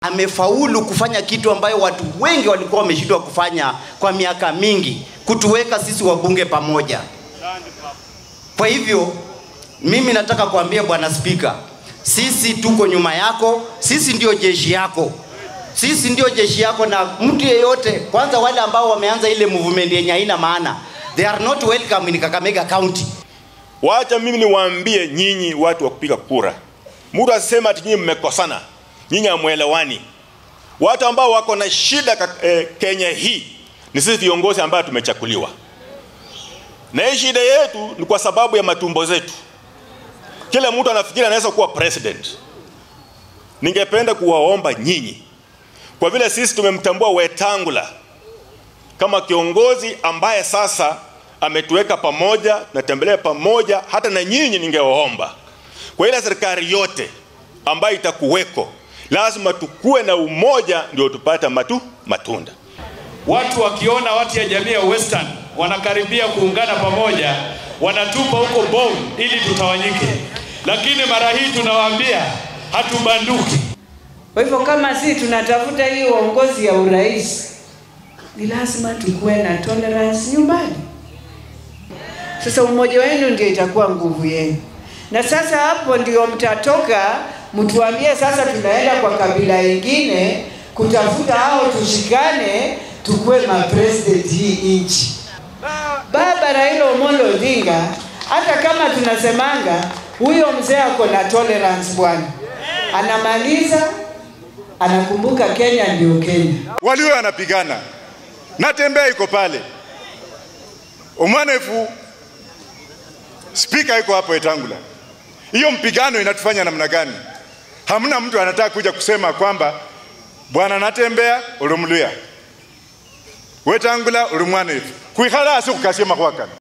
amefaulu kufanya kitu ambayo watu wengi walikuwa wameshindwa kufanya kwa miaka mingi, kutuweka sisi wabunge pamoja. Kwa hivyo mimi nataka kuambia Bwana Spika, sisi tuko nyuma yako, sisi ndio jeshi yako, sisi ndio jeshi yako, na mtu yeyote, kwanza wale ambao wameanza ile movement yenye haina maana, they are not welcome in Kakamega County. Wacha mimi niwaambie nyinyi watu wa kupiga kura, mtu asisema ati nyinyi mmekosana, nyinyi hamwelewani. Watu ambao wako na shida ka- eh, Kenya hii ni sisi viongozi ambao tumechakuliwa, na hii shida yetu ni kwa sababu ya matumbo zetu. Kila mtu anafikiri anaweza kuwa president. Ningependa kuwaomba nyinyi, kwa vile sisi tumemtambua Wetangula kama kiongozi ambaye sasa ametuweka pamoja, tunatembelea pamoja. Hata na nyinyi ningewaomba kwa ile serikali yote ambayo itakuweko, lazima tukuwe na umoja, ndio tupate matu, matunda. Watu wakiona watu ya jamii ya Western wanakaribia kuungana pamoja, wanatupa huko bomu ili tutawanyike, lakini mara hii tunawaambia hatubanduki. Kwa hivyo kama si tunatafuta hii uongozi ya urais, ni lazima tukuwe na tolerance nyumbani. Sasa umoja wenu ndio itakuwa nguvu yenu, na sasa hapo ndio mtatoka mtuambie, sasa tunaenda kwa kabila ingine kutafuta hao, tushikane tukuwe mapresident hii nchi. Baba Raila Amolo Odinga, hata kama tunasemanga huyo mzee ako na tolerance bwana, anamaliza anakumbuka Kenya ndio Kenya. walio wanapigana natembea iko pale omwanefu spika iko hapo Etangula. Hiyo mpigano inatufanya namna gani? Hamna mtu anataka kuja kusema kwamba bwana natembea ulimluya Wetangula ulimwanefu kwikhala asi kukasia makwakana